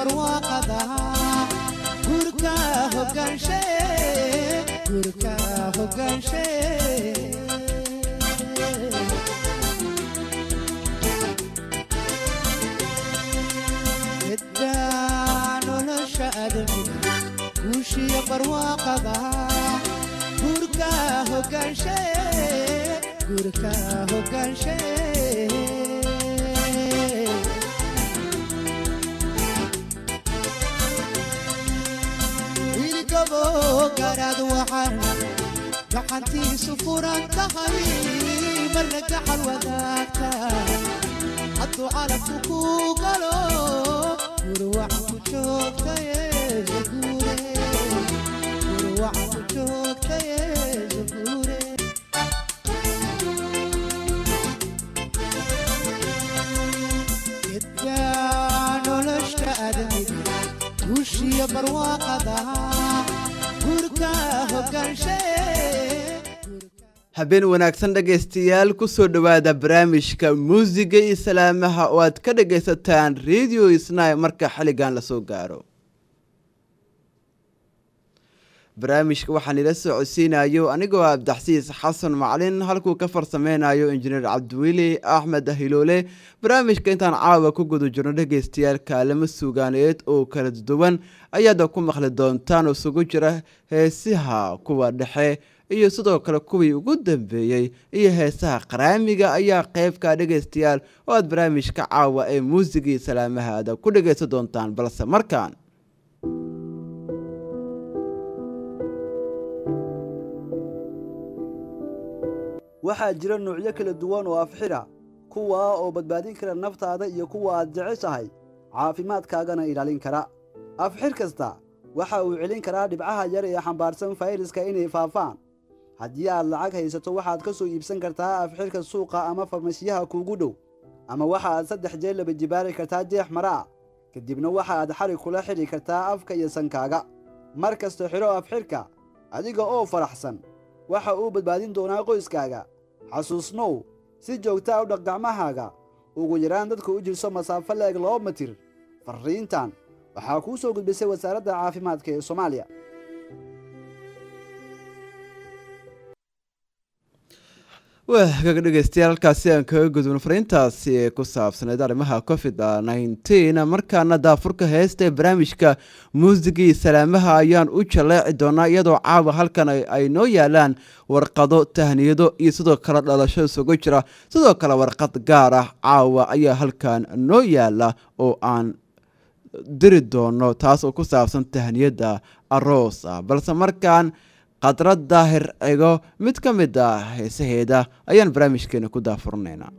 barwaaqada gurka hogaanshe gurka hogaanshe middaa nolosha adamiga guushiya barwaaqada gurka hogaanshe gurka hogaanshe wiilgabo garaad waxaan gacantiisu furan tahay marna gaxal wadaagta hadduu calabku ku galo gurwac ku joogtaye zaguure gurwac ku joogtaye zaguure gedgaa nolosha adamiga guushiya barwaaqada gurka hogaanshe habeen wanaagsan dhegaystayaal kusoo dhowaada barnaamijka muusiga iyo salaamaha oo aad ka dhagaysataan radio isnay marka xilligan lasoo gaaro barnaamijka waxaan ila soo codsiinayo anigoo abdaxsiis xasan macalin halkuu ka farsameynayo injineer cabdiweli axmed hiloole barnaamijka intaan caawa ku guda jirno dhegaystayaal kaalamo suugaaneed oo kala duwan ayaad ku maqli doontaan oo isugu jira heesiha kuwa dhexe iyo sidoo kale kuwii ugu dambeeyey iyo heesaha qaraamiga ayaa qeybka dhegaystayaal oo aad barnaamijka caawa ee muusigii salaamaha aada ku dhagaysan doontaan balse markaan waxaa jira nuucyo kala duwan oo afxira kuwaa oo badbaadin kara naftaada iyo kuwa aad jeceshahay caafimaadkaagana ilaalin kara afxir kasta waxa uu celin karaa dhibcaha yar ee xambaarsan fayraska inay faafaan haddii aad lacag haysato waxaad ka soo iibsan kartaa afxirka suuqa ama farmashiyaha kuugu dhow ama waxa aad saddex jeel laba jibaari kartaa jeex mara ah kadibna waxa aad xarig kula xidhi kartaa afka iyo sankaaga mar kasta xidho afxirka adiga oo faraxsan waxa uu badbaadin doonaa qoyskaaga xasuusnow si joogtaa u dhaq gacmahaaga ugu yaraan dadka u jirso masaafo leeg laba mitir farriintan waxaa kuu soo gudbisay wasaaradda caafimaadka ee soomaaliya waagaga dhegeystayaal halkaasi aan kaga gudubno fariintaasi ee ku saabsaneyd arrimaha covid nneteen markaana daafurka heesta ee barnaamijka muusigii salaamaha ayaan u jaleeci doonaa iyadoo caawa halkan ay noo yaalaan warqado tahniyado iyo sidoo kale dhalasho isugu jira sidoo kale warqad gaar ah caawa ayaa halkan noo yaala oo aan diri doono taas oo ku saabsan tahniyada aroos ah balse markaan khadra daahir ego mid ka mid ah heesaheeda ayaan barnaamijkeena ku daafurnaynaa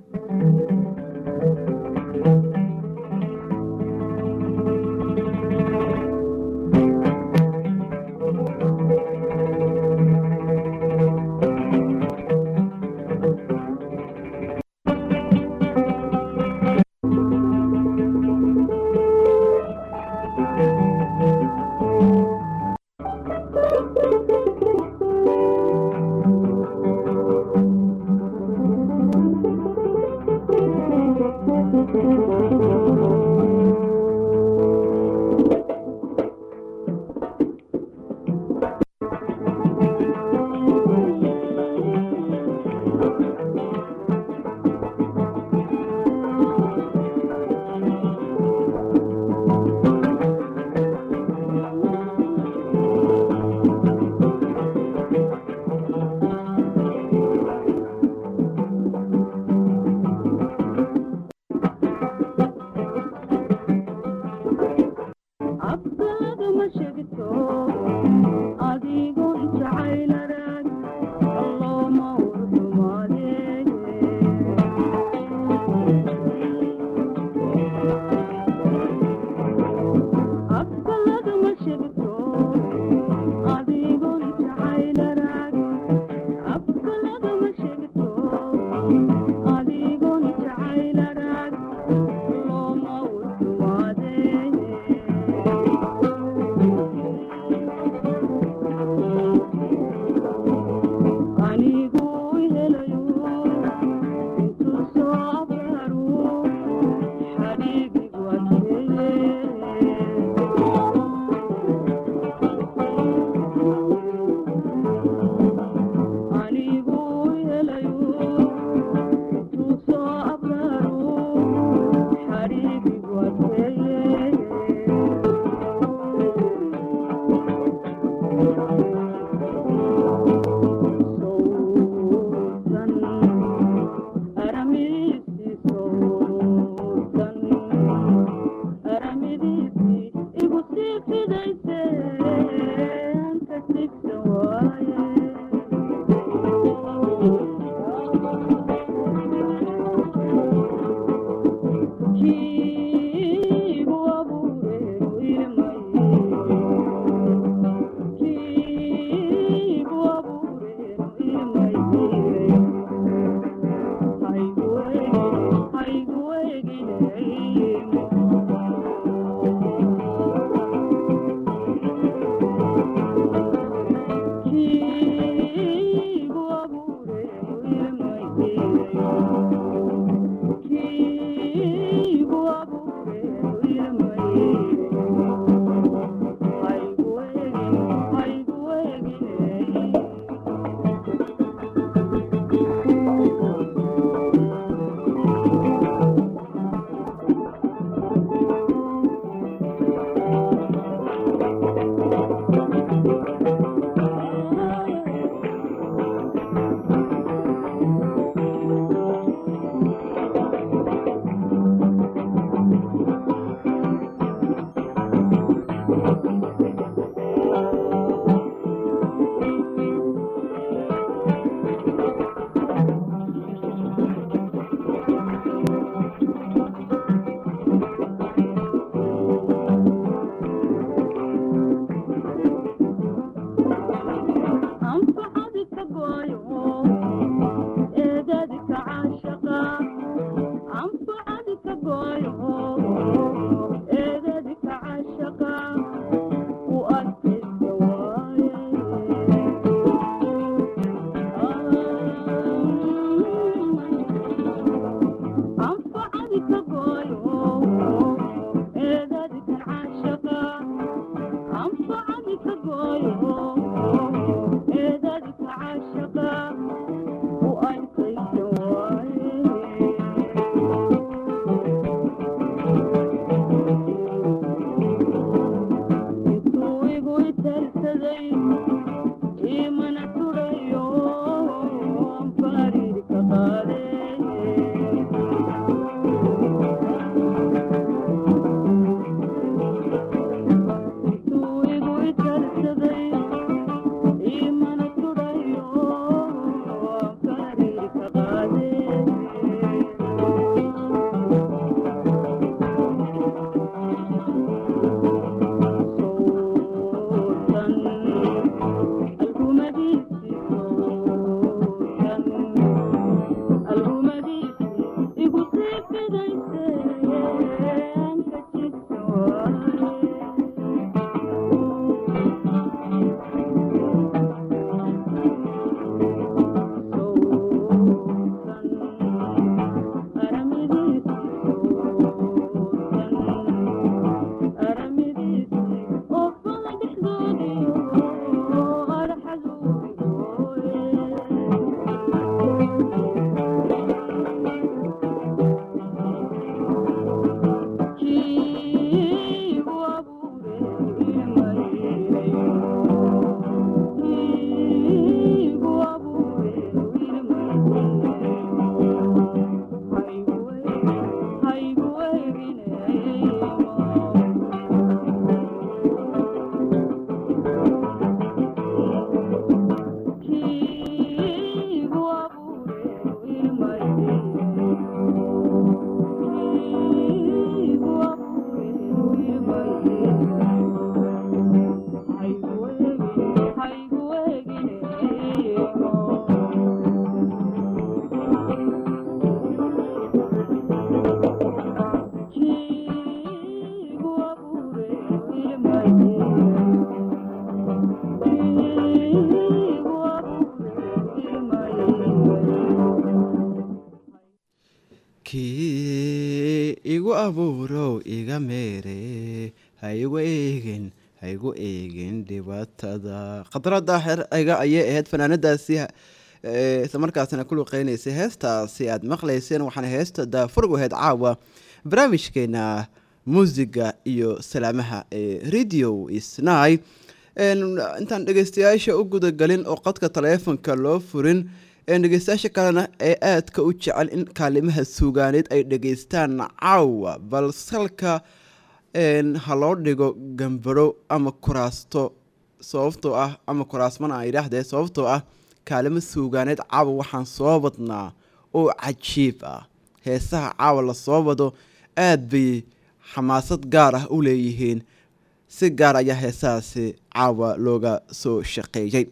kii igu abuurow iga meere ha igu eegin ha igu eegin dhibaatada khadrada xerciga ayay ahayd fanaanadaasi eh, isla markaasina ku luqeynaysay heestaasi aad maqlayseen waxaana heesta daafurgu ahayd caawa barnaamijkeena muusiga iyo salaamaha ee radio isnay intaan dhegeystayaasha u gudagelin oo qadka taleefonka loo furin een dhegeystayaasha kalena ee aadka u jecel in kaalimaha suugaaneed ay dhegeystaan caawa balsalka een ha loo dhigo gambaro ama kuraasto sababtoo ah ama kuraasmana aan idhaahdee sababtoo ah kaalimo suugaaneed caawa waxaan soo wadnaa oo cajiib ah heesaha caawa la soo wado aad bay xamaasad gaar ah u leeyihiin si gaar ayaa heesahaasi caawa looga soo shaqeeyey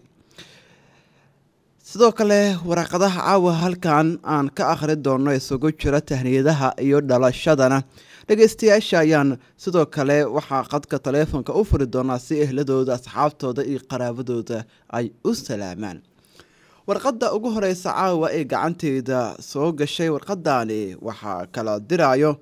sidoo kale waraaqadaha caawa halkan aan ka akhri doono isugu jira tahniyadaha iyo dhalashadana dhegeystayaasha ayaan sidoo kale waxaa qadka taleefonka u furi doonaa si ehladooda asxaabtooda iyo qaraabadooda ay u salaamaan warqadda ugu horeysa caawa ee gacanteyda soo gashay warqadani waxaa kala dirayo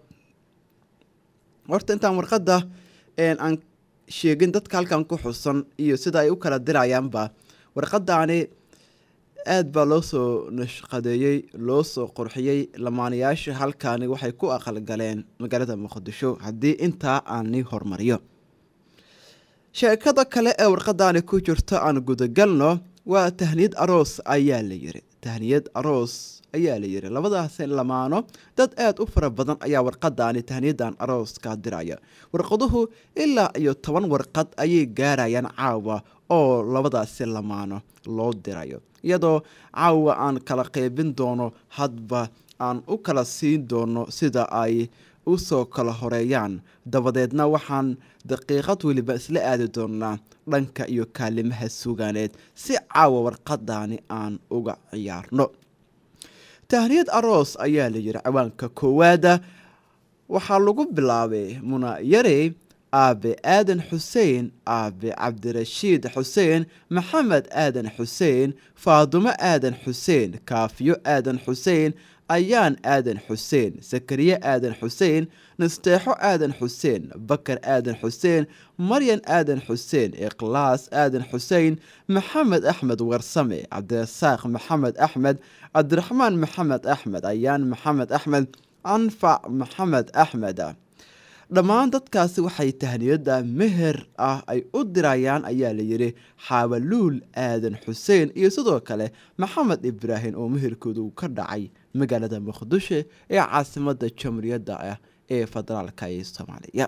horta intaan warqadda aan sheegin dadka halkan ku xusan iyo sida ay u kala dirayaanba warqadani aad baa loo soo nashqadeeyey loo soo qurxiyey lamaanayaasha halkaani waxay ku aqalgaleen magaalada muqdisho haddii intaa aani hormariyo sheekada kale ee warqadani ku jirto aan gudagalno waa tahniyad aroos ayaa la yiri tahniyad aroos ayaa la yiri labadaasi lamaano dad aad u fara badan ayaa warqadani tahniyadan arooska diraya warqaduhu ilaa iyo toban warqad ayay gaarayaan caawa oo labadaasi lamaano loo dirayo iyadoo caawa aan kala qeybin doono hadba aan u kala siin doono sida ay usoo kala horeeyaan dabadeedna waxaan daqiiqad weliba isla aadi doonaa dhanka iyo kaalimaha sugaaneed si caawa warqadani aan uga ciyaarno tahniyad aroos ayaa la yiri ciwaanka koowaada waxaa lagu bilaabay munayare aabe aadan xuseen aabe cabdirashiid xuseen maxamed aadan xuseen faadumo aadan xuseen kaafiyo aadan xuseen ayaan aadan xuseen sakariye aadan xuseen nasteexo aadan xuseen bakar aadan xuseen maryan aadan xuseen ikhlaas aadan xuseen maxamed axmed warsame cabdirasaaq maxamed axmed cabdiraxmaan maxamed axmed ayaan maxamed axmed anfac maxamed axmed dhammaan dadkaasi waxay tahniyada meher ah ay u dirayaan ayaa la yidhi xaawaluul aadan xuseen iyo sidoo kale maxamed ibraahim oo meherkoodu ka dhacay magaalada muqdisho ee caasimada jamhuuriyadda ah ee federaalka ee soomaaliya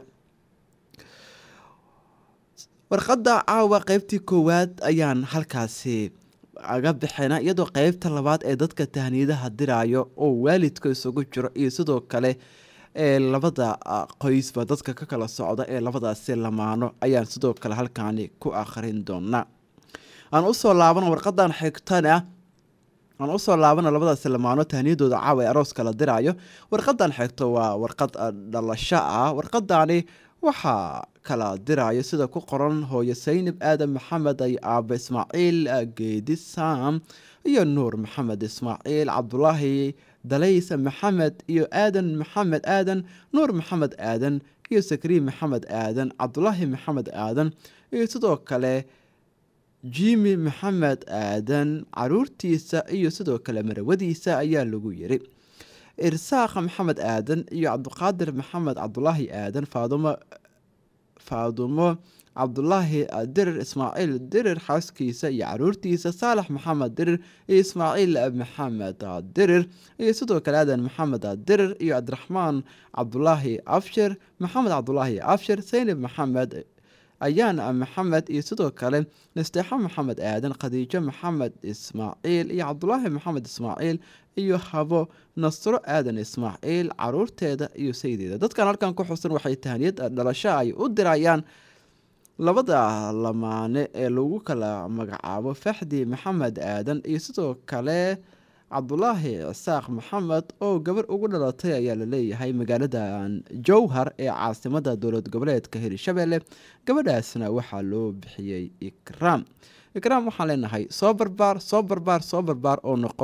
warqadda caawa qeybtii koowaad ayaan halkaasi aga bixina iyadoo qeybta labaad ee dadka tahniyadaha dirayo oo waalidka isugu jiro iyo sidoo kale ee labada qoysba dadka ka kala socda ee labadaasi lamaano ayaan sidoo kale halkaani ku akhrin doonaa aan usoo laabana warqadan xigtana aan usoo laabana labadaasi lamaano tahniyadooda caawa ee aroos kala diraayo warqadan xigto waa warqad dhalasho ah warqadani waxaa kala dirayo sida ku qoran hooyo saynab aadan maxamed ay aaba ismaaciil geedi saam iyo nuur maxamed ismaaciil cabdulaahi dalaysa maxamed iyo aadan maxamed aadan nuur maxamed aadan iyo sakriin maxamed aadan cabdulaahi maxamed aadan iyo sidoo kale jimi maxamed aadan caruurtiisa iyo sidoo kale marawadiisa ayaa lagu yiri irsaaq maxamed aadan iyo cabdiqaadir maxamed cabdulaahi aadan faadumo faadumo cabdulaahi dirir ismaaciil dirir xaaskiisa iyo caruurtiisa saalax maxamed dirir iyo ismaaciil maxamed dirir iyo sidoo kale aadan maxamed dirir iyo cabdiraxmaan cabdulaahi abshir maxamed cabdulaahi abshir saynab maxamed ayaan maxamed iyo sidoo kale nasteexo maxamed aadan khadiijo maxamed ismaaciil iyo cabdulaahi maxamed ismaaciil iyo habo nasro aadan ismaaciil caruurteeda iyo saydeeda dadkan halkan ku xusan waxay tahaniyad dhalasho ay u dirayaan labada lamaane ee lagu kala magacaabo faxdi maxamed aadan iyo sidoo kale cabdulaahi cisaaq maxamed oo gabar ugu dhalatay ayaa laleeyahay magaaladan jowhar ee caasimada dowlad goboleedka hirshabelle gabadhaasna waxaa loo bixiyey ikraam ikraam waxaan leenahay soo barbaar soo barbaar soo barbaar oo noqon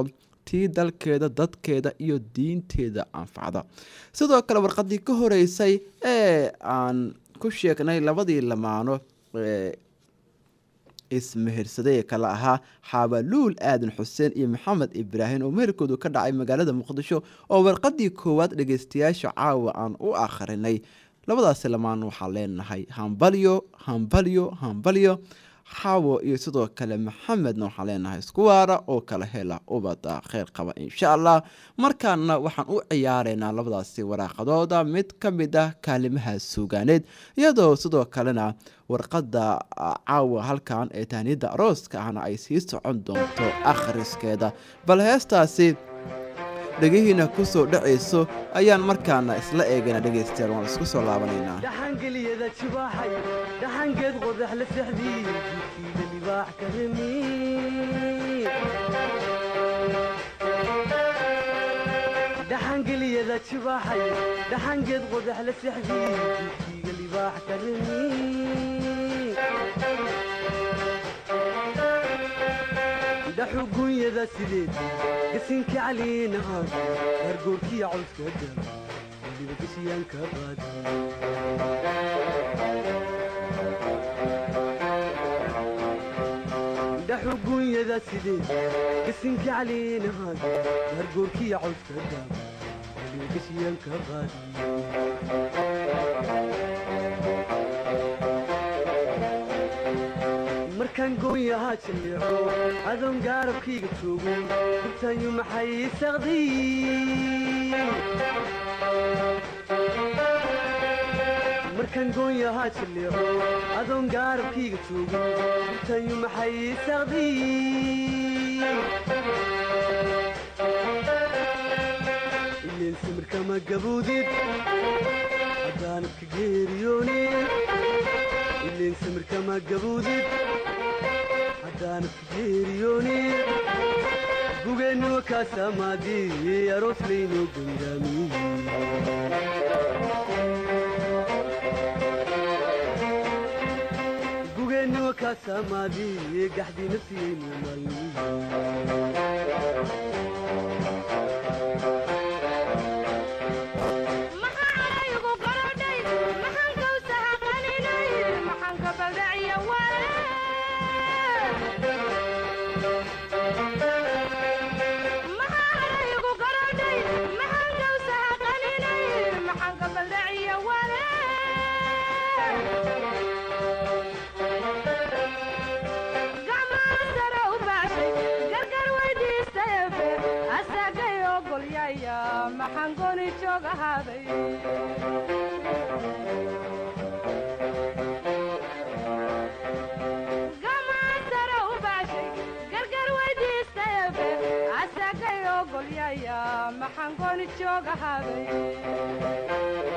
tii dalkeeda dadkeeda iyo diinteeda anfacda sidoo kale warqadii ka horeysay ee aan ku sheegnay labadii lamaano ee ismehersaday ee kale ahaa xaabaluul aadan xuseen iyo maxamed ibraahim oo meherkoodu ka dhacay magaalada muqdisho oo warqadii koowaad dhegeystayaasha caawa aan u akhrinay labadaasi lamaan waxaan leenahay hambalyo hambalyo hambalyo xaawo iyo sidoo kale maxamedna waxaan leenahay isku waara oo kala hela ubada kheyr qaba insha allah markaana waxaan u ciyaareynaa labadaasi waraaqadooda mid ka mid ah kaalimaha suugaaneed iyadoo sidoo kalena warqadda caawa halkan ee tahniyadda arooska ahna ay sii socon doonto akhriskeeda bal heestaasi dhegihiina kusoo dhacayso ayaan markaana isla eegana dhegaystayaal waan isku soo laabanaynaa dhaxangeliyada jibaaxay dhaxangeed qodax la sexdii jidkiida libaax ka remi dhaxangeliyada jibaaxay dhaxangeed qodax la sexdii jidkiiga libaax ka remi dhaxugunyada sideed gasinka caliina aan gargoorkiya cawska daba weliba gashiyaanka qaadi dhaxugunyada sideed gasinka caliina aan gargoorkiya cawska daba weliba gashiyaanka qaadi markaan goonyahaa jaleeco adoon gaarabkayga joogo hurtaanyu maxay saqday markaan goonyahaa jaleeco adoon gaarabkayga joogo hurtaanyu maxay saqday ileen samirkama gaboodid haddaanadka geeriyoonid ileen samirkama gaboodid haddaanadka geeriyoonid gugeennuwa kaasamaadii aroos laynoo gondaamiye gugeennuwa kaasamaadii gaxdii nafsiyaynu maalmiye maxangoni joog ahaaday gamasara u baashay gargar weydiistayabe asagay ogolyaya maxangoni joog ahaaday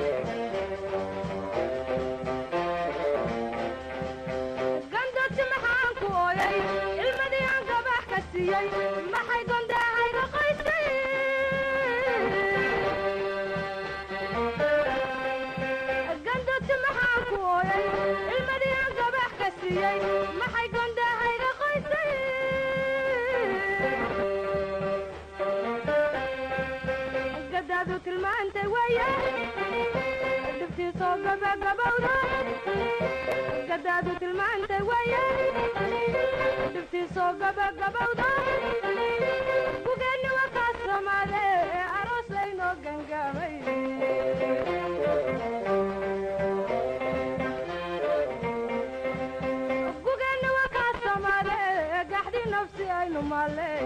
gandoti maxaan ku ooyay ilmadii aan gabax ka siiyey maxay gondahayga qoysay gandoti maxaan ku ooyay ilmadii aan gabax ka siiyey maxay gondahayga qoysay gadaadu tilmaantay weeye dhibtiisoo gabagabowda gadaadu tilmaantay weeye dhibtiisoo gabagabowda gugeenni waa kaa soomaade ee aroos laynoo gangaamay gugeenni waa kaa soomaade ee gaxdii nafsi aynu maaley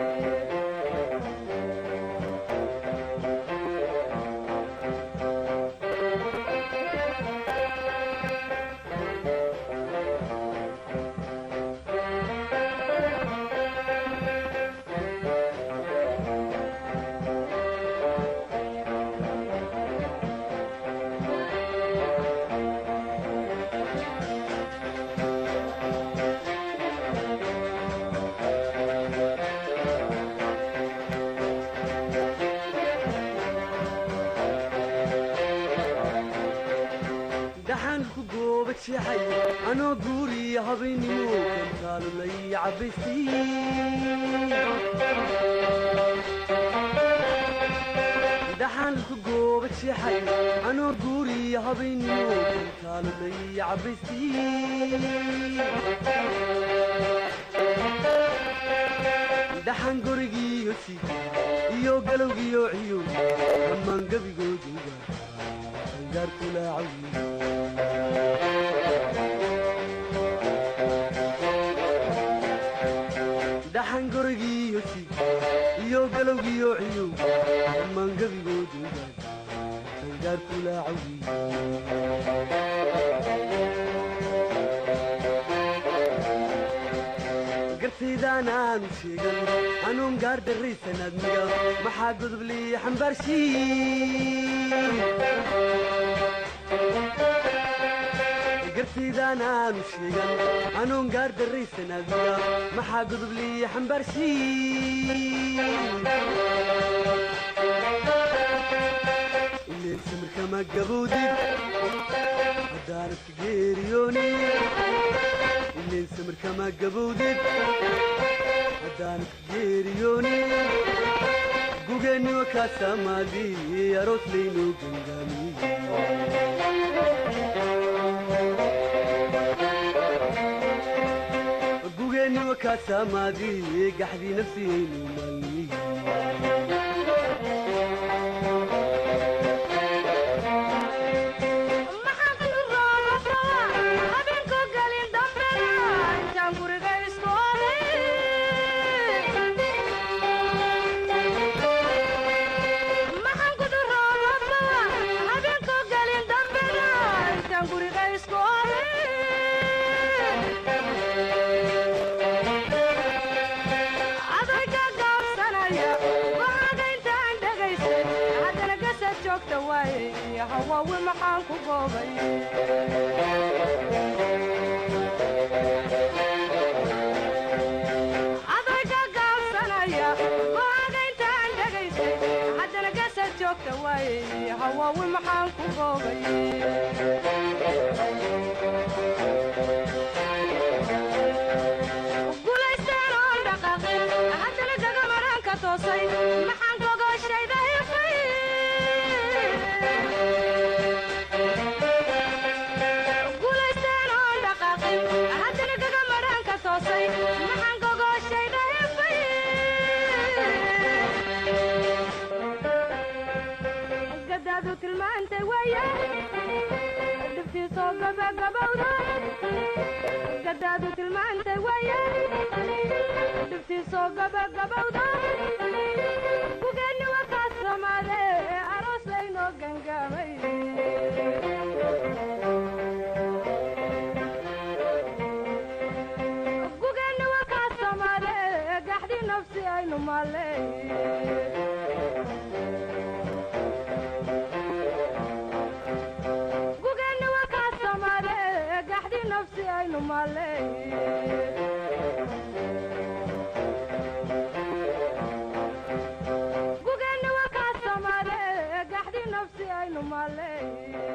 dhaxaan ku gooba jeexay anoo guuriya habaynimo kantaalulay cabbaysay seexay anoo guuriya habayniyo kaalmay cabaystii dhaxan gurigiiyo si iyo galowgiyo ciyo dhammaan gebigooduga angaarkulaacawi dhaxan gurigiiyo si iyo galowgiyo ciyo dhammaan gebigooduga angaarkulaacawi gartaydaan aanu sheegan hanuun gaar darraysan admiga maxaa godoblii xambaarshii gartaydaan aanu sheegan hanuun gaar darraysan admiga maxaa godoblii xambaarshii ileen samirkama gabowdid haddaanad geeriyoonin ileen samirkama gabowdid haddaanad geeriyoonin gugeenniwa kaasamaadii aroos laynoo gangaamiye gugeenniwa kaasamaadii gaxdii nafsiyaynu maalmiye maxaan ku roobabaa habeenku gelin dambena intaan guriga isku maxaan ku roobabaa habeenku gelin dambena intaan guriga isku adayga gaabsanaya go'aaga intaan dhegaysay haddana gasad joogta waaye hawaawi maxaan ku goobay adayga gaabsanaya go'aaga intaan dhegaysay haddana gasad joogta waaye hawaawi maxaan ku goobay gulaysteen oon dhaqaaqin haddana gagamaraan ka toosay maxaan gogoshayda hifay gulaysteen oon dhaqaaqin haddana gagamaraan ka toosay maxaan gogoshayda hifay gadaadu tilmaantay waaya dhibtiisoo gabagabowda gadaadu tilmaantay waaya dhibtiisoo gabagabowda gugeenni wakaas samaade aroos laynoo gangaamay gugeenni wakaas samaade gaxdi nafsi aynu maaley gugeenni wakaas samaade gaxdi nafsi aynu maaley gugeenni wakaas samaade gaxdi nafsi aynu maaley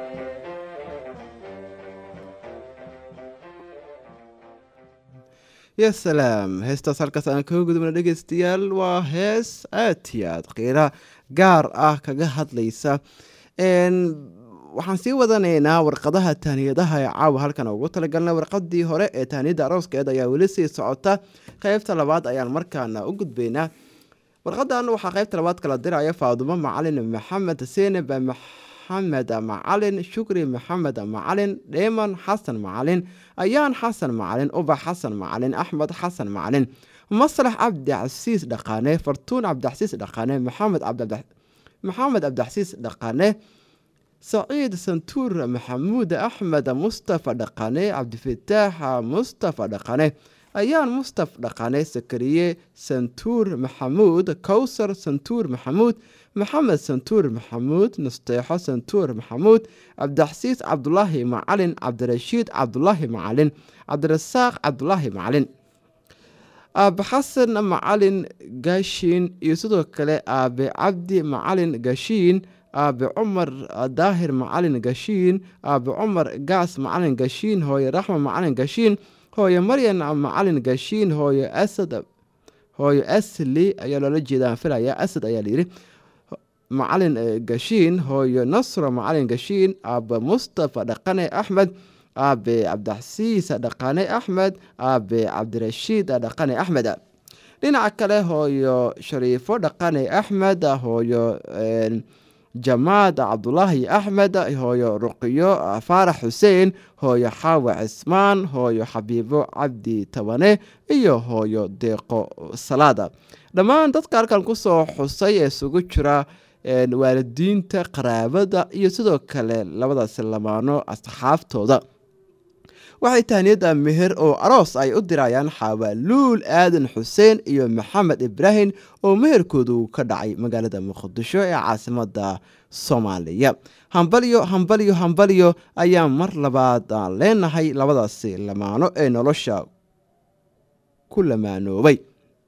ya salaam heestaas halkaas aan kaga gudubna dhegeystayaal waa hees aad iyo aad qiira gaar ah kaga hadlaysa n waxaan sii wadanaynaa warqadaha tahniyadaha ee caawa halkan ugu talagalnay warqadii hore ee tahniyada arooskeed ayaa weli sii socota qeybta labaad ayaan markaana u gudbaynaa warqadan waxaa qeybta labaad kala diraya faadumo macalin maxamed seeneb maxamed macalin shukri maxamed macalin dheeman xasan macalin ayaan xasan macalin ubax xasan macalin axmed xasan macalin maslax cabdicasiis dhaqaane fartuun cabdicasiis dhaqaane maxamed cabdi maxamed cabdicasiis dhaqaane saciid santuur maxamuud axmed mustafa dhaqane cabdifataax mustafa dhaqane ayaan mustaf dhaqane sakariye santuur maxamuud kowsar santuur maxamuud maxamed santuur maxamuud nasteexo santuur maxamuud cabdixasiis cabdulaahi macalin cabdirashiid cabdulaahi macalin cabdirasaaq cabdulaahi macalin aabe xasan macalin gaashiin iyo sidoo kale aabe cabdi macalin gaashiin aabe cumar daahir macalin gashiin aabe cumar gaas macalin gashiin hooye raxma macalin gashiin hooye maryan macalin gashiin hooye asad hooye asli ayaa loola jeeda aan filaya asad ayaa layidhi macalin gashiin hooyo nasro macalin gashiin aabe mustafa dhaqane axmed aabe cabdixasiis dhaqane axmed aabe cabdirashiid dhaqane axmed dhinaca kale hooyo shariifo dhaqane axmed hooyo jamaad cabdulaahi axmed hooyo ruqiyo faarax xuseen hooyo xaawa cismaan hooyo xabiibo cabdi tabane iyo hooyo deeqo salaada dhammaan dadka halkan kusoo xusay ee isugu jira waalidiinta qaraabada iyo sidoo kale labadaasi lamaano asxaabtooda waxay tahniyada meher oo aroos ay u dirayaan xawaaluul aadan xuseen iyo maxamed ibraahim oo meherkoodu ka dhacay magaalada muqdisho ee caasimada soomaaliya hambalyo hambalyo hambalyo ayaa mar labaad aan leenahay labadaasi lamaano ee nolosha ku lamaanoobay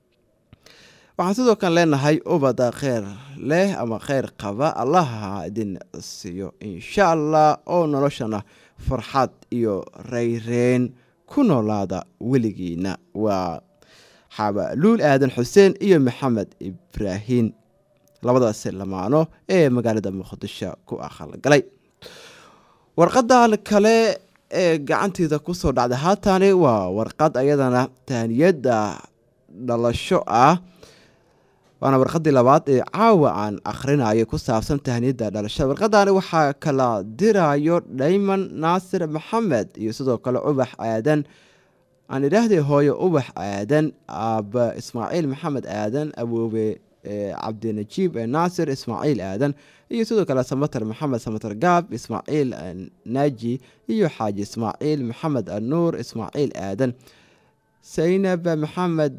waxaan sidoo kale leenahay ubada kheyr leh ama kheyr qaba allaha idin siiyo insha allah oo noloshana farxad iyo reyreen ku noolaada weligiina waa xabaaluul aadan xuseen iyo maxamed ibraahim labadaasi lamaano ee magaalada muqdisho ku aqalgalay warqadan kale ee gacanteeda kusoo dhacday haatani waa warqad ayadana taaniyada dhalasho ah waana warqadii labaad ee caawa aan akhrinayo ku saabsan tahniyada dhalashada warqadani waxaa kala dirayo dhayman naasir maxamed iyo sidoo kale ubax aadan aan idhaahday hooyo ubax aadan aaba ismaaciil maxamed aadan awoobe cabdinajiib naasir ismaaciil aadan iyo sidoo kale samater maxamed samater gaab ismaaciil naaji iyo xaaji ismaaciil maxamed anuur ismaaciil aadan saynab maxamed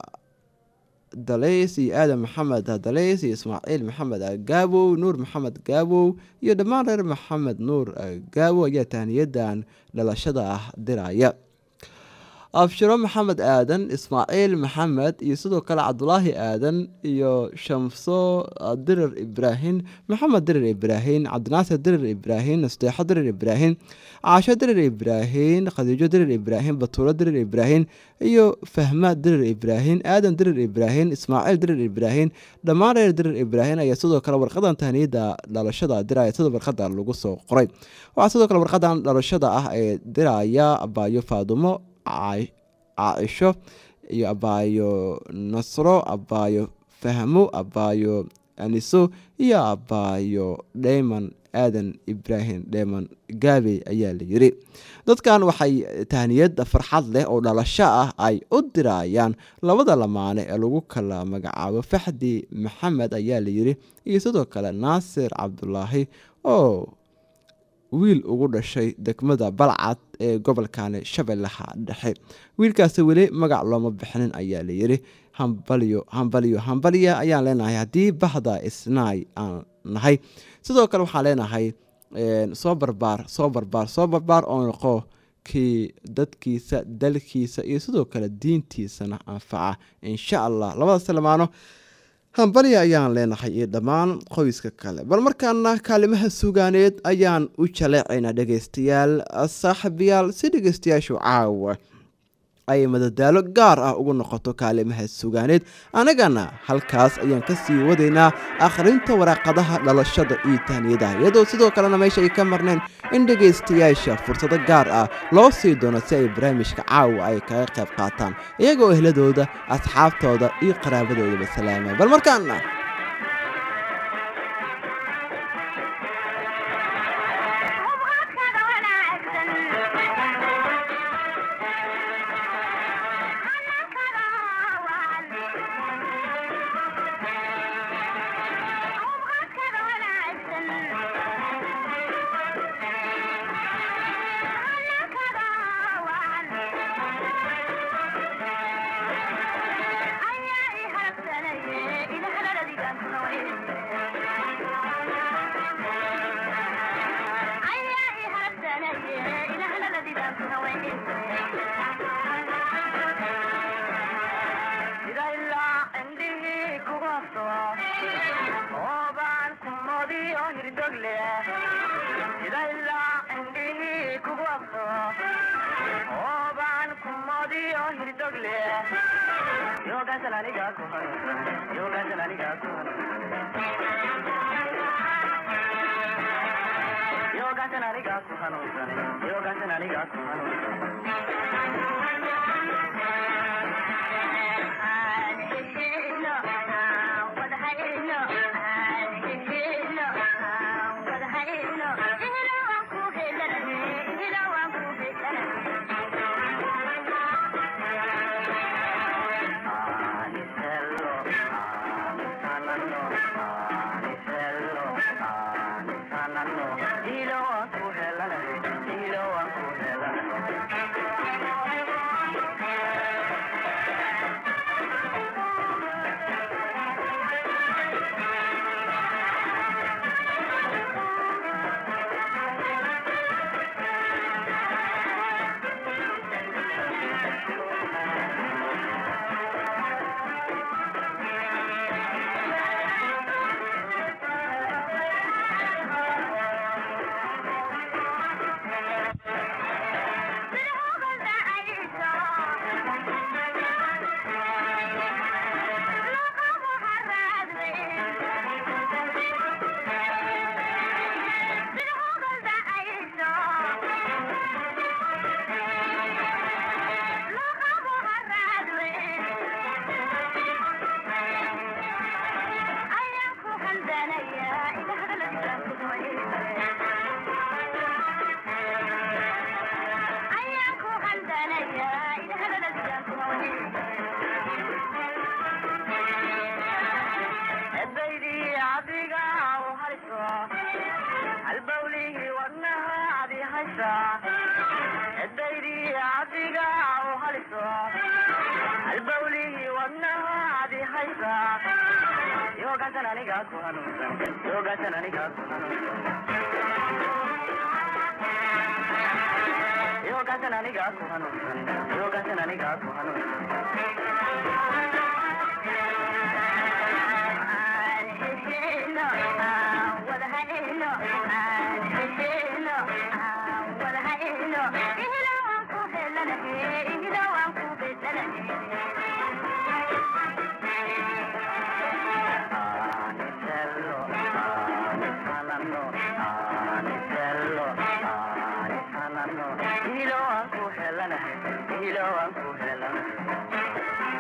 dalays iyo aadan maxamed dalays iyo ismaaciil maxamed gaabow nuur maxamed gaabow iyo dhammaan reer maxamed nuur gaabow ayaa tahniyadan dhalashada ah diraya abshiro maxamed aadan ismaaciil maxamed iyo sidoo kale cabdulaahi aadan iyo shamso dirir ibraahim maxamed dirir ibraahim cabdinaasir dirir ibraahim nasteexo dirir ibraahim caasho dirir ibraahim khadiijo dirir ibraahim batuuro dirir ibraahim iyo fahma dirir ibraahim aadan dirir ibraahim ismaaciil dirir ibraahim dhammaan reer dirir ibraahim ayaa sidoo kale warqadan tahniyada dhalashada diraya sida warqada lagu soo qoray waxaa sidoo kale warqadan dhalashada ah ee diraya abaayo faadumo caaisho iyo abaayo nasro abaayo fahmo abaayo aniso iyo abaayo dheyman aadan ibraahim dheyman gaabey ayaa la yiri dadkan waxay tahniyad farxad leh oo dhalasho ah ay u dirayaan labada lamaane ee lagu kala magacaabo faxdi maxamed ayaa la yiri iyo sidoo kale naasir cabdulaahi oo wiil ugu dhashay degmada balcad ee gobolkani shabeellaha dhexe wiilkaasi weli magac looma bixinin ayaa la yiri hambalyo hambalyo hambalya ayaan leenahay haddii bahda isnaay aan nahay sidoo kale waxaan leenahay soo barbaar soo barbaar soo barbaar oo noqo kii dadkiisa dalkiisa iyo sidoo kale diintiisana anfaca insha allah labadaas lamaano hambalya ayaan leenahay iyo dhammaan qoyska kale bal markaana kaalimaha sugaaneed ayaan u jaleecaynaa dhegeystayaal saaxiibayaal si dhegeystayaashu caawa ay madadaalo gaar ah ugu noqoto kaalimaha sugaaneed anagana halkaas ayaan kasii wadaynaa akhrinta waraaqadaha dhalashada iyo tahniyadaha iyadoo sidoo kalena meesha ay ka marneen in dhegaystayaasha fursado gaar ah loo sii doono si ay barnaamijka caawa ay kaga qayb qaataan iyagoo ehladooda asxaabtooda iyo qaraabadoodaba salaama bal markaana Yoga salani ga kuhanu, yoga salani ga kuhanu. yoogaansan anigaa ku hanuunsanay yoogaansan anigaa ku hanuunsanay Anisello, anisanano, anisello, anisanano. Ilo waan ku helanahay, ilo waan ku helanahay. edaydii adiga u hayso halbawlihii wadnaha adi haysa edaydii adiga u hayso halbawlihii wadnaha adi haysa yoogaansan anigaa ku hanuunsan yoogaansan anigaa ku hanuunsan yoogaansan anigaa ku hanuunsan yoogaansan anigaa ku hanuunsan Anisello, anisanano, anisello, anisanano. Ilo waan ku helanahay, ilo waan ku helanahay.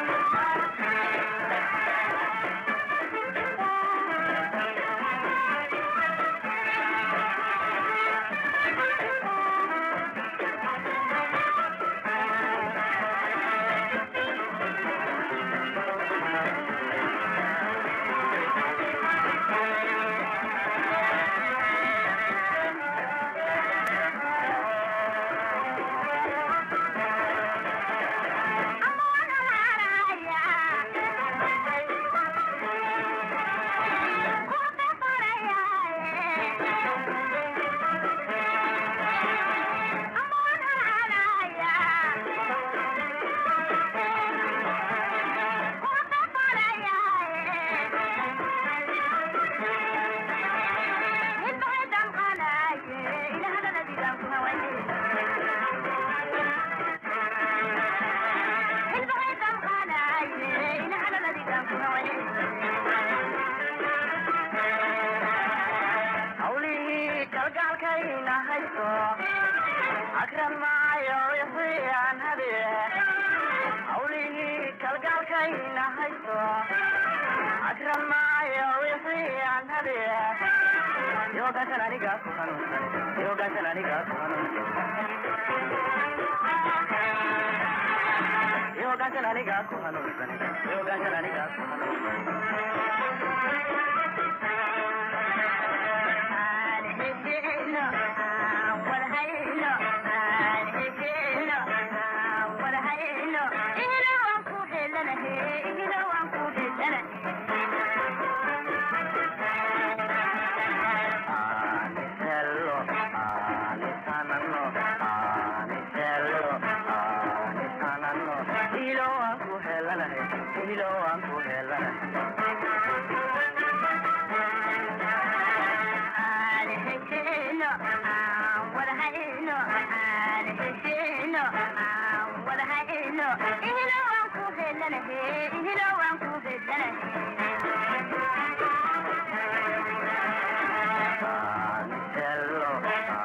hawlihii kalgaalkayna haysto akran maayo wixii aan hadiye hawlihii kalgaalkayna haysto akran maayo wixii aan hadiye yoogaansan anigaa ku hanuunsan yoogaansan anigaa ku hanuunsan yoogaansan anigaa ku hanuunsan yoogaansan anigaa ku hanuunsan Anisello, anisanano, anisello, anisanano. Ilo waan ku helanahay, ilo waan ku helanahay. Anisello,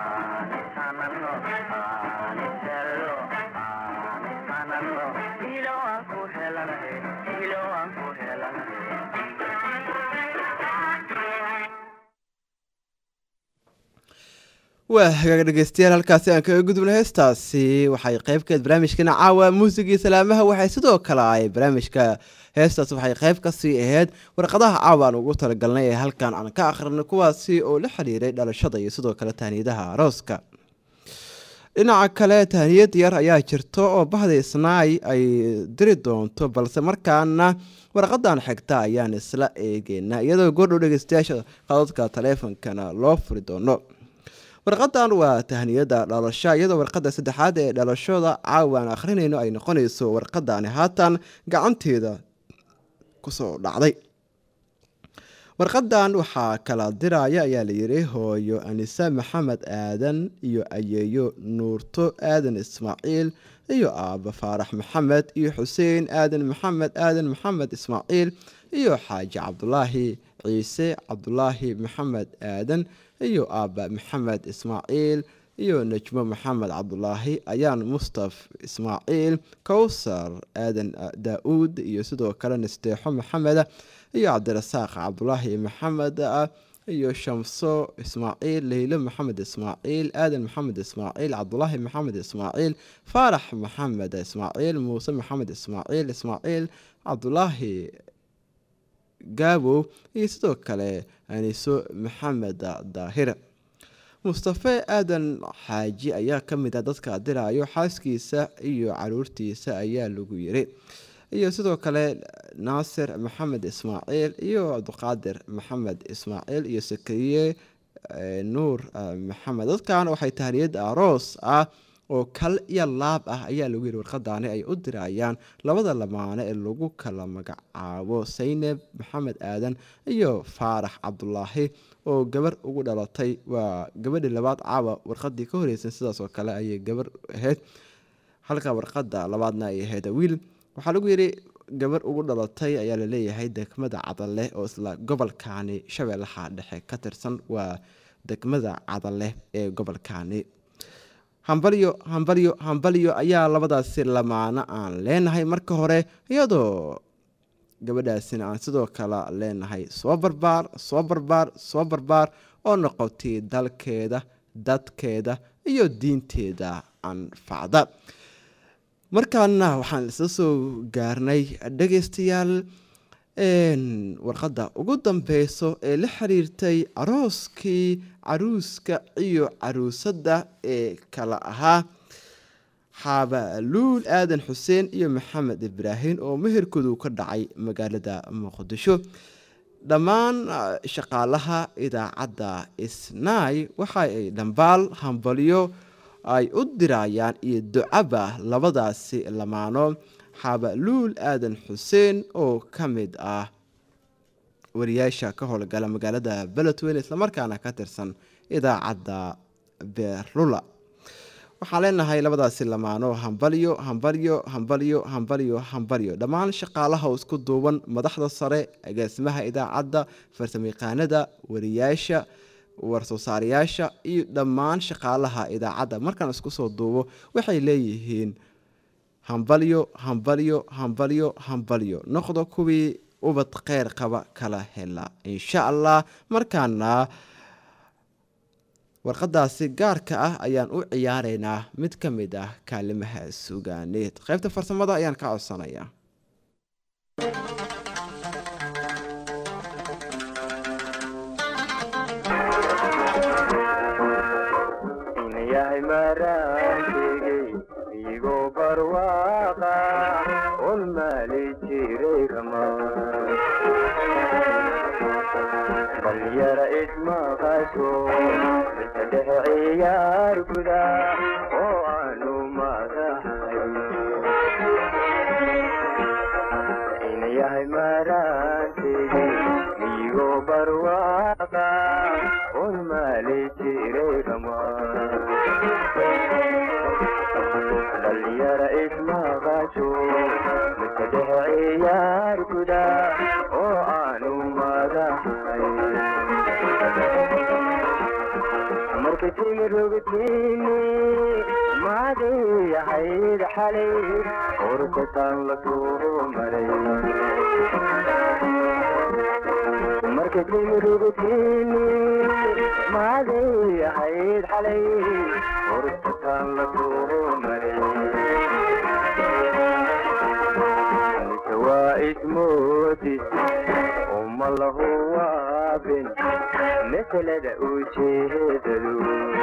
waa hagaag dhegeystayaal halkaasi aan kaga gudubna heestaasi waxay qeybkeed barnaamijkana caawa muusigii salaamaha waxay sidoo kale ay barnaamijka heestaas waxay qeyb kasii ahayd warqadaha caawa aan ugu talagalnay ee halkan aan ka akhrinay kuwaasi oo la xiriiray dhalashada iyo sidoo kale tahniyadaha arooska dhinaca kale tahniyad yar ayaa jirto oo bahda isnaay ay diri doonto balse markaana warqadan xigta ayaan isla eegeynaa iyadoo goordhow dhegeystayaasha qadadka taleefonkana loo furi doono warqadan waa tahniyada dhalasho iyadoo warqada saddexaad ee dhalashada caawa aan akhrinayno ay noqonayso warqadani haatan gacanteeda kusoo dhacday warqadan waxaa kala diraya ayaa layidhi hooyo anise maxamed aadan iyo ayeeyo nuurto aadan ismaaciil iyo aaba faarax maxamed iyo xuseen aadan maxamed aadan maxamed ismaaciil iyo xaaji cabdulaahi ciise cabdulaahi maxamed aadan iyo aaba maxamed ismaaciil iyo najmo maxamed cabdulaahi ayaan mustaf ismaaciil kowsar aadan daa-uud iyo sidoo kale nasteexo maxameda iyo cabdirasaaq cabdulaahi maxamed iyo shamso ismaaciil leylo maxamed ismaaciil aadan maxamed ismaaciil cabdulaahi maxamed ismaaciil faarax maxamed ismaaciil muuse maxamed ismaaciil ismaaciil cabdulaahi gaabow iyo sidoo kale aniso maxamed daahir mustafe aadan xaaji ayaa ka mid ah dadka dirayo xaaskiisa iyo caruurtiisa ayaa lagu yiri iyo sidoo kale naasir maxamed ismaaciil iyo cabdiqaadir maxamed ismaaciil iyo sakariye nuur maxamed dadkan waxay tahniyad aroos ah oo kal iyo laab ah ayaa lagu yiri warqadaani ay u dirayaan labada lamaane ee lagu kala magacaabo sayneb maxamed aadan iyo faarax cabdulaahi oo gabar ugu dhalatay waa gabadhii labaad caawa warqadii ka horeysan sidaas oo kale ayay gabar ahayd halka warqada labaadna ay ahayd wiil waxaa lagu yidhi gabar ugu dhalatay ayaa laleeyahay degmada cadale oo isla gobolkaani shabeellaha dhexe ka tirsan waa degmada cadale ee gobolkaani hambalyo hambalyo hambalyo ayaa labadaasi lamaano aan leenahay marka hore iyadoo gabadhaasina aan sidoo kale leenahay soo barbaar soo barbaar soo barbaar oo noqotay dalkeeda dadkeeda iyo diinteeda anfacda markaana waxaan isla soo gaarnay dhegeystayaal warqadda ugu dambeyso ee la xiriirtay arooskii caruuska iyo caruusadda ee kala ahaa xaabaluul aadan xuseen iyo maxamed ibraahim oo meherkoodu ka dhacay magaalada muqdisho dhammaan shaqaalaha idaacadda isnaay waxa ay dhambaal hambalyo ay u dirayaan iyo ducaba labadaasi lamaano xaabaluul aadan xuseen oo ka mid ah wariyaasha ka howlgala magaalada beledweyne islamarkaana ka tirsan idaacadda beerlula waxaan leenahay labadaasi lamaano hambalyo hambalyo hambalyo hambalyo hambalyo dhammaan shaqaalaha oo isku duuban madaxda sare agaasimaha idaacadda farsamayaqaanada wariyaasha war-soosaarayaasha iyo dhammaan shaqaalaha idaacadda markaan isku soo duubo waxay leeyihiin hambalyo hambalyo hambalyo hambalyo noqdo kuwii ubad kheyr qaba kala hela insha allah markaana warqadaasi gaarka ah ayaan u ciyaareynaa mid ka mid ah kaalimaha sugaaneed qaybta farsamada ayaan ka codsanayaa yahay maraantegey igoo barwaaqa ol maali jiray rama balyara ismaqasho mise dhexe ciyaar guda oo aanu madaxay ina yahay maraantegey igoo barwaaqa ol maali jiray rama dhalinyara ismaqasho mise dhexe ciyaar guda oo aanu madaxay marka timirogtiini maadiyahayd xalay urkataan la soo maray marka marka timirugutiini maaday ahayd xalay horsataan la soo maray mise waa ismoodis uma lahu waabin masalada ujeedadu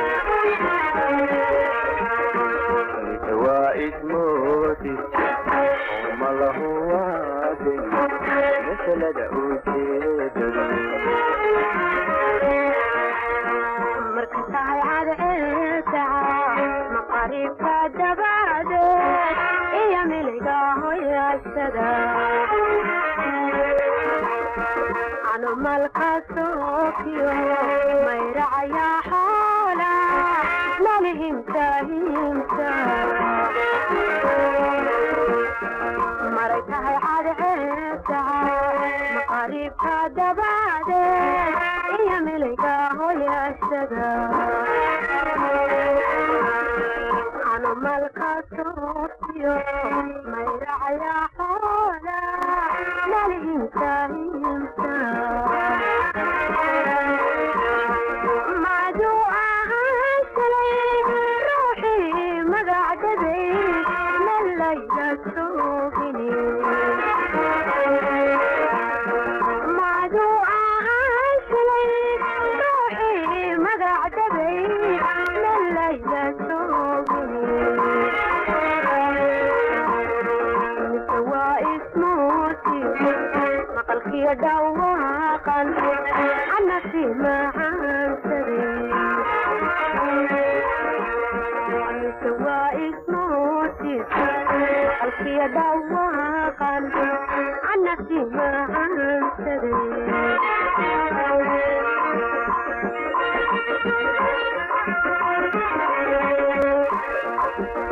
mise waa ismoodis uma lahu waabin masalada ujeedadu marka tahay cadceelta maqaribka dabadeed iyo miliga hoyashada anumalka sookiyo mayracaya xoola malihimta himta maray tahay cadceelta maqaribka dabadeed iyo miliga hoyashada anumalka sookiyo mayracaya xoola malihimta himta macduu ahaan shalay ruuxii magacdaday malayla soogini macduu ahaan shalay ruuxii magacdaday malayla soogini mise waa ismooti maqalkiyo dhawaaqan anasi macaansaday mise waa ismooti maqalkiyo dhawaaqan anasi macaansaday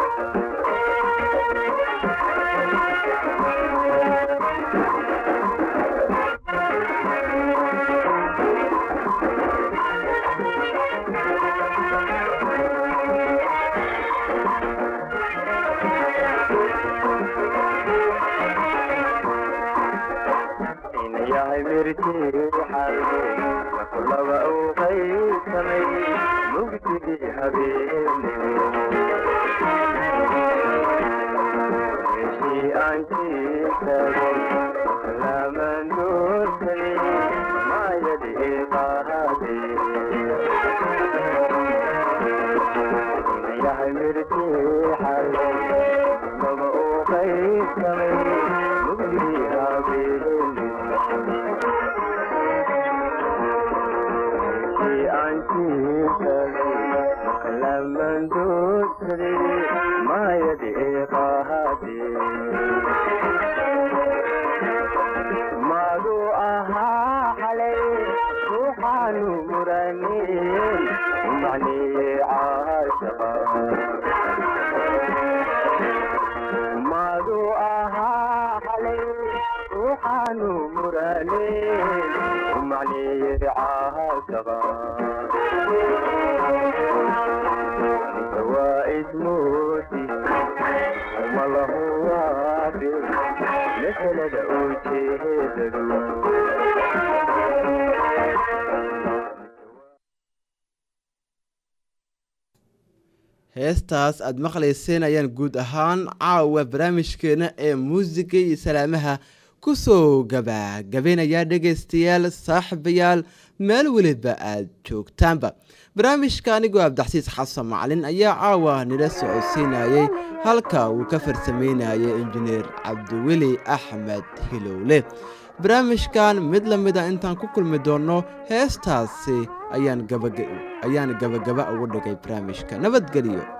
inayahay mirtiixal makulaba uu qaysamay mugdigii habeenimo meeshii aan jiifagay laaman doortay maayadii qaadee inayahay mirtiixal makulaba uu qaysamay mugdigii habeenimo maaduu ahaa xalay ruuxaanu muranin macnii caashaqa maaduu ahaa xalay ruuxaanu muranin macnii caashaqa waa ismoodi uma lahu waabi masalada ujeedadu heestaas aad maqlayseen ayaan guud ahaan caawa barnaamijkeena ee muusiga iyo salaamaha kusoo gabagabaynayaa dhegaystayaal saaxiibayaal meel weliba aad joogtaanba barnaamijka anigoo abdaxsiis xasan macalin ayaa caawa nila socodsiinayay halka uu ka farsameynayay injineer cabdiweli axmed hilowle barnaamijkan mid la mida intaan ku kulmi doonno heestaasi ayaan gabagaba ugu dhigay barnaamijka nabadgelyo